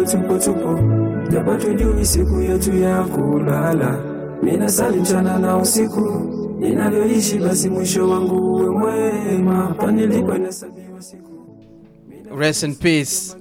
tupo tupo, japo tujui siku yetu ya kulala. Mina sali mchana na usiku, ninavyoishi basi mwisho wangu uwe mwema, kwani nilipo inahesabiwa siku rest in peace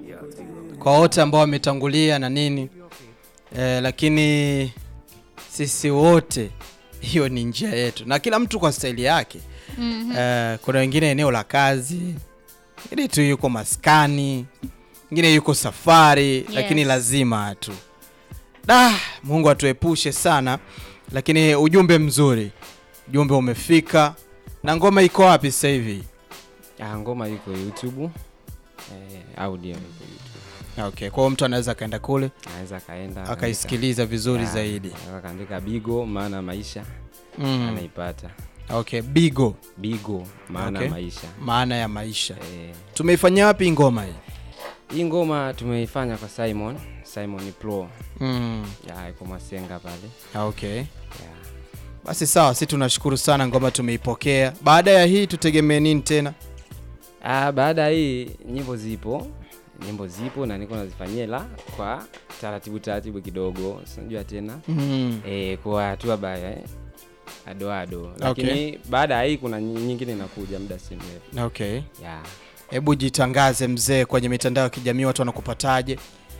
kwa wote ambao wametangulia na nini eh, lakini sisi wote hiyo ni njia yetu na kila mtu kwa staili yake mm-hmm. eh, kuna wengine eneo la kazi ili tu yuko maskani mwingine yuko safari yes. lakini lazima tu da mungu atuepushe sana lakini ujumbe mzuri ujumbe umefika na ngoma iko wapi sasa hivi Ah, ngoma iko youtube eh, audio iko youtube okay kwa hiyo mtu anaweza akaenda kule anaweza akaenda akaisikiliza vizuri akaandika- zaidi Ah, akaandika bigo maana maisha mm. anaipata okay bigo bigo maana Okay. maisha maana ya maisha eh, tumeifanyia wapi ngoma hii hii ngoma tumeifanya kwa simon simon pro mm. ya iko masenga pale okay ya. basi sawa si tunashukuru sana ngoma tumeipokea baada ya hii tutegemee nini tena Ah, baada ya hii nyimbo zipo nyimbo zipo na niko nazifanyia ila kwa taratibu taratibu kidogo sinajua tena mm. e, kwa hatua baya eh, adoado lakini baada ya hii kuna nyi- nyingine inakuja muda si mrefu okay ya hebu jitangaze mzee kwenye mitandao ya kijamii watu wanakupataje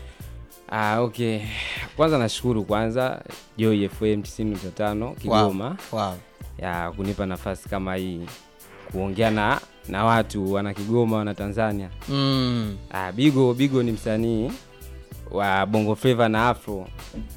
ah, okay kwanza nashukuru kwanza Joy FM 95 Kigoma wow. Wow. ya kunipa nafasi kama hii kuongea na na watu wana Kigoma wana Tanzania Mm. Ah, Bigo Bigo ni msanii wa Bongo Flava na Afro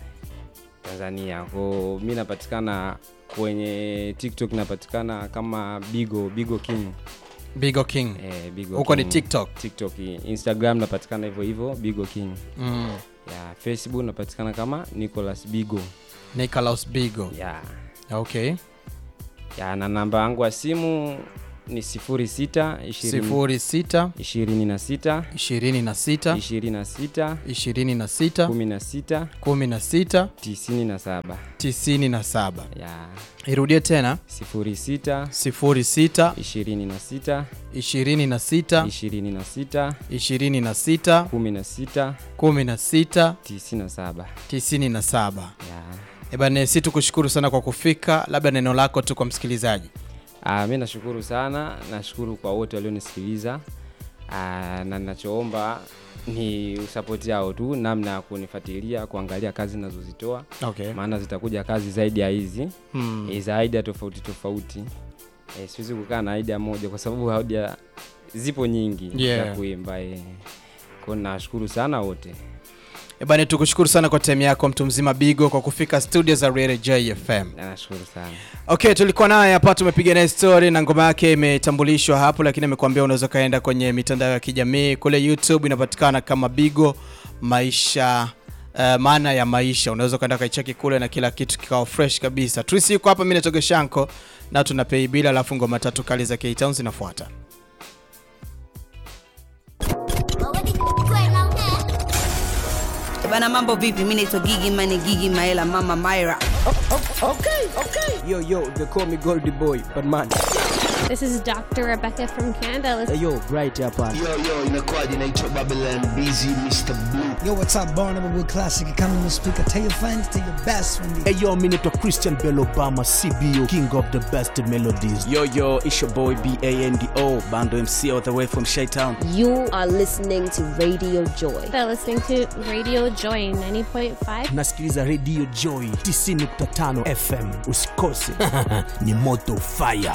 Tanzania. Kwa mi napatikana kwenye TikTok napatikana kama Bigo Bigo King. bigo king Eh, Bigo huko ni King. tiktok TikTok, Instagram napatikana hivyo hivyo Bigo King. mm. Ya Facebook napatikana kama Nicholas Bigo. Nicholas bigo Ya. okay Ya na namba yangu ya simu ni 06 20 sifuri sita 26 ishirini na sita 26 ishirini na sita 16 kumi na sita 97. tisini na saba Ya. irudie tena 06 sifuri sita 26 ishirini na sita 26 ishirini na sita 16 kumi na sita 97 tisini na saba ya ebane si tukushukuru sana kwa kufika labda neno lako tu kwa msikilizaji ah, mi nashukuru sana nashukuru kwa wote walionisikiliza ah, na ninachoomba ni usapoti yao tu namna ya kunifuatilia kuangalia kazi nazozitoa okay. maana zitakuja kazi zaidi ya hizi hmm. mm. za idea tofauti tofauti e, siwezi kukaa na idea moja kwa sababu idea zipo nyingi Yeah. za kuimba e. kwao nashukuru sana wote ebane tukushukuru sana kwa time yako mtu mzima bigo kwa kufika studio za Radio jfm Na nashukuru sana okay tulikuwa naye hapa tumepiga naye story na ngoma yake imetambulishwa hapo lakini amekuambia unaweza ukaenda kwenye mitandao ya kijamii kule youtube inapatikana kama bigo maisha Uh, maana ya maisha unaweza ukaenda ukaicheki kule na kila kitu kikawa fresh kabisa trisi yuko hapa mi natoge shanko na tuna pei bila alafu ngoma tatu kali za ktown zinafuata bana mambo vipi mi naitwa gigi mane gigi maela mama myra Yo, yo, they call me Goldie Boy, but man, This is Dr. Rebecca from Canada. Let's hey, yo, right hapa. Yo, yo, inakuwaje? Naitwa Babylon Busy Mr. Blue. Yo, what's up, Barnum with Classic Economy Speaker. Tell your friends, tell your best friend. Hey yo, mi naitwa Christian Bell Obama, CBO, king of the best melodies. Yo, yo, it's your boy B-A-N-D-O, Bando MC all the way from Shytown. You are listening to Radio Joy. They're listening to Radio Joy 90.5. Nasikiliza Radio Joy 90.5 FM. Usikose. Ni moto fire.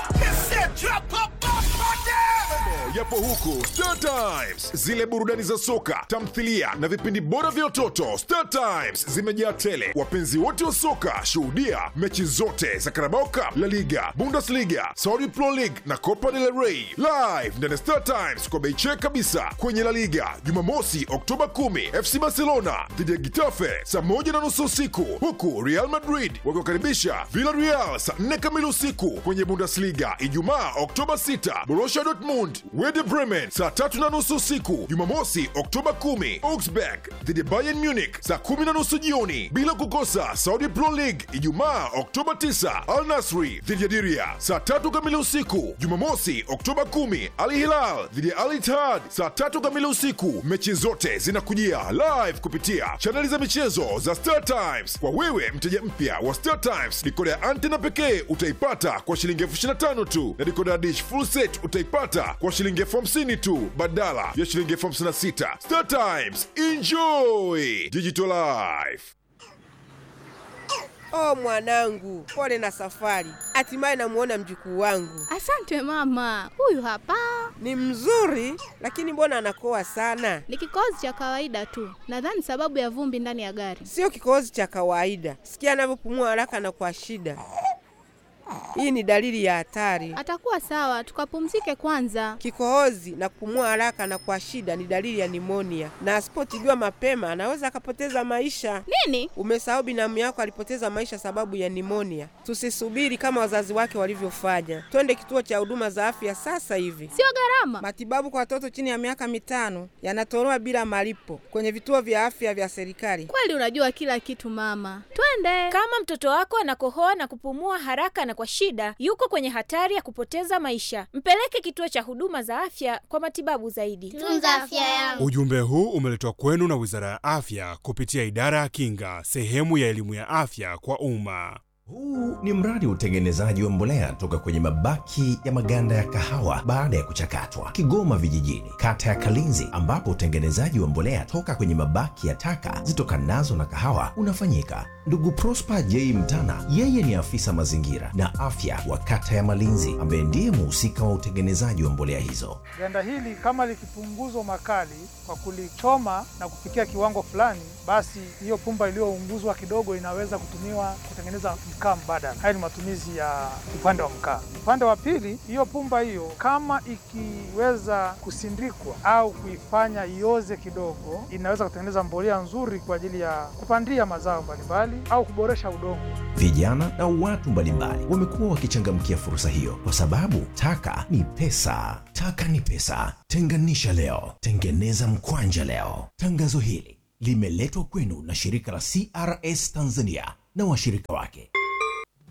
yapo huku Star Times, zile burudani za soka, tamthilia na vipindi bora vya watoto. Star Times zimejaa tele. Wapenzi wote wa soka, shuhudia mechi zote za Carabao Cup, La Liga, Bundesliga, Saudi Pro League na Copa del Rey live ndani ya Star Times kwa bei check kabisa. Kwenye La Liga Jumamosi Oktoba 10 FC Barcelona dhidi ya Getafe saa moja na nusu usiku, huku Real Madrid wakiwakaribisha Villarreal saa 4 kamili usiku. Kwenye Bundesliga Ijumaa Oktoba 6 Borussia Dortmund Wede Bremen saa tatu na nusu usiku. Jumamosi Oktoba 10 Augsburg dhidi ya Bayern Munich saa kumi na nusu jioni, bila kukosa Saudi Pro League Ijumaa Oktoba 9 Al Nasri dhidi ya Diria saa tatu kamili usiku. Jumamosi Oktoba 10 Al Hilal dhidi ya Al Ittihad saa tatu kamili usiku. Mechi zote zinakujia live kupitia chaneli za michezo za Star Times. Kwa wewe mteja mpya wa Star Times, dikoda ya antena pekee utaipata kwa shilingi elfu ishirini na tano tu na dikoda ya dish full set utaipata kwa shilingi elfu hamsini tu badala ya shilingi elfu hamsini na sita. Star Times, enjoy digital life. Oh mwanangu, pole na safari. Hatimaye namuona mjukuu wangu. Asante mama, huyu hapa Ni mzuri, lakini mbona anakoa sana? ni kikohozi cha kawaida tu, nadhani sababu ya vumbi ndani ya gari. Sio kikohozi cha kawaida. Sikia anavyopumua haraka na kwa shida. Hii ni dalili ya hatari. Atakuwa sawa, tukapumzike kwanza. Kikohozi na kupumua haraka na kwa shida ni dalili ya nimonia, na asipotibiwa mapema anaweza akapoteza maisha. Nini? Umesahau binamu yako alipoteza maisha sababu ya nimonia. Tusisubiri kama wazazi wake walivyofanya, twende kituo cha huduma za afya sasa hivi. Sio gharama. Matibabu kwa watoto chini ya miaka mitano yanatolewa bila malipo kwenye vituo vya afya vya serikali. Kweli unajua kila kitu mama, twende. Kama mtoto wako anakohoa na kupumua haraka na kwa shida, yuko kwenye hatari ya kupoteza maisha. Mpeleke kituo cha huduma za afya kwa matibabu zaidi. Tunza afya yangu. Ujumbe huu umeletwa kwenu na Wizara ya Afya kupitia Idara ya Kinga, sehemu ya elimu ya afya kwa umma. Huu ni mradi wa utengenezaji wa mbolea toka kwenye mabaki ya maganda ya kahawa baada ya kuchakatwa, Kigoma Vijijini, kata ya Kalinzi, ambapo utengenezaji wa mbolea toka kwenye mabaki ya taka zitokanazo na kahawa unafanyika. Ndugu Prosper J Mtana, yeye ni afisa mazingira na afya wa kata ya Malinzi, ambaye ndiye muhusika wa utengenezaji wa mbolea hizo. Ganda hili kama likipunguzwa makali kwa kulichoma na kufikia kiwango fulani, basi hiyo pumba iliyounguzwa kidogo inaweza kutumiwa kutengeneza mkaa mbadala. Haya ni matumizi ya upande wa mkaa. Upande wa pili, hiyo pumba hiyo kama ikiweza kusindikwa au kuifanya ioze kidogo, inaweza kutengeneza mbolea nzuri kwa ajili ya kupandia mazao mbalimbali au kuboresha udongo. Vijana na watu mbalimbali wamekuwa wakichangamkia fursa hiyo kwa sababu taka ni pesa. Taka ni pesa. Tenganisha leo, tengeneza mkwanja leo. Tangazo hili limeletwa kwenu na shirika la CRS Tanzania na washirika wake.